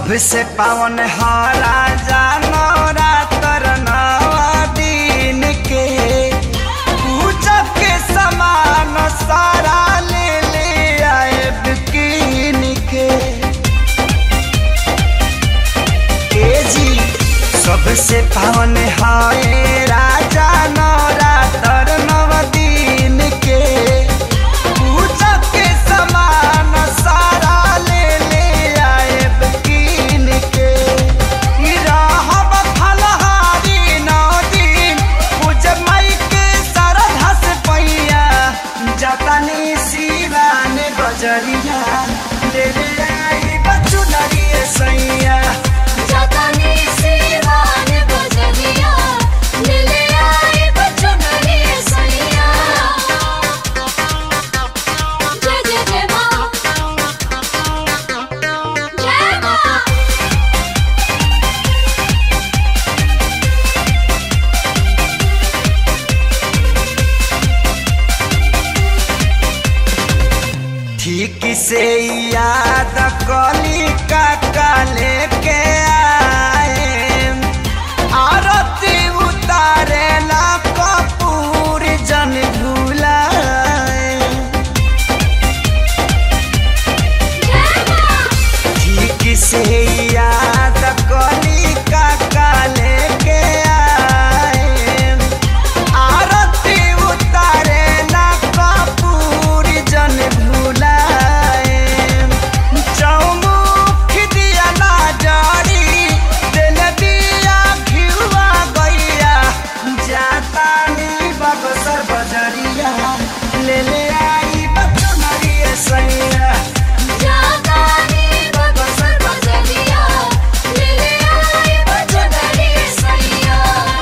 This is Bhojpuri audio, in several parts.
सबसे पावन हरा जानोरा तर नवा दिन के पूजा के समान सारा ले ले आए बिकिन के ए जी सबसे पावन हाय राजा नौरा तर नव दिन के पूजा के समान सारा ले ले आए बिकिन के ई रहब फलहारी नौ दिन पूजा माई के सरधा से पैया जतनी शिवान बजरिया ले ले आई बच्चू नरिए सैया जातानी सिवान बजरिया मिले आए बच्चों नरिए सैया जय जय जय माँ जय माँ ठीक से याद कली का काले के आए आरती उतारे ला कपूर जन भूलाए जय माँ ठीक से याद कली का काले के आए आरती उतारे ला कपूर जन भूलाए चौमुख दिया ना जारी दिल दिया घिवा गैया जाता नी बगसर बजरिया ले ले आई बच्चों नरिए सैया जातानी बगसर बजरिया मिले आए बच्चों नरिए सैया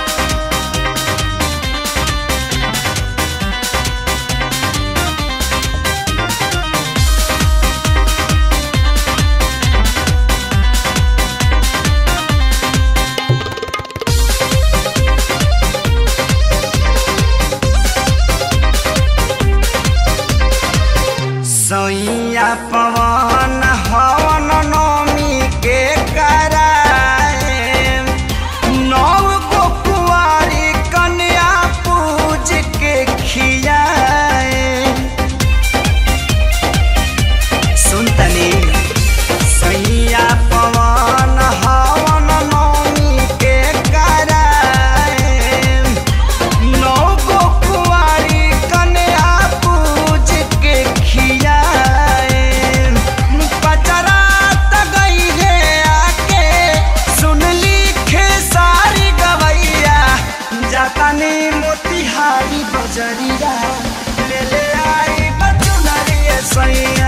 सैया पवन हवन नौमी के कराए नौ गो कुंवारी कन्या पूज के खियाए सुनतनी सैया पवन हवन नौमी के कराए नौ गो कुंवारी कन्या पूज के खियाए पचरा गई है आके सुन लिखे सारी गवैया जातानी मोतिहारी बजरिया ले ले आई बचुनरिए सैया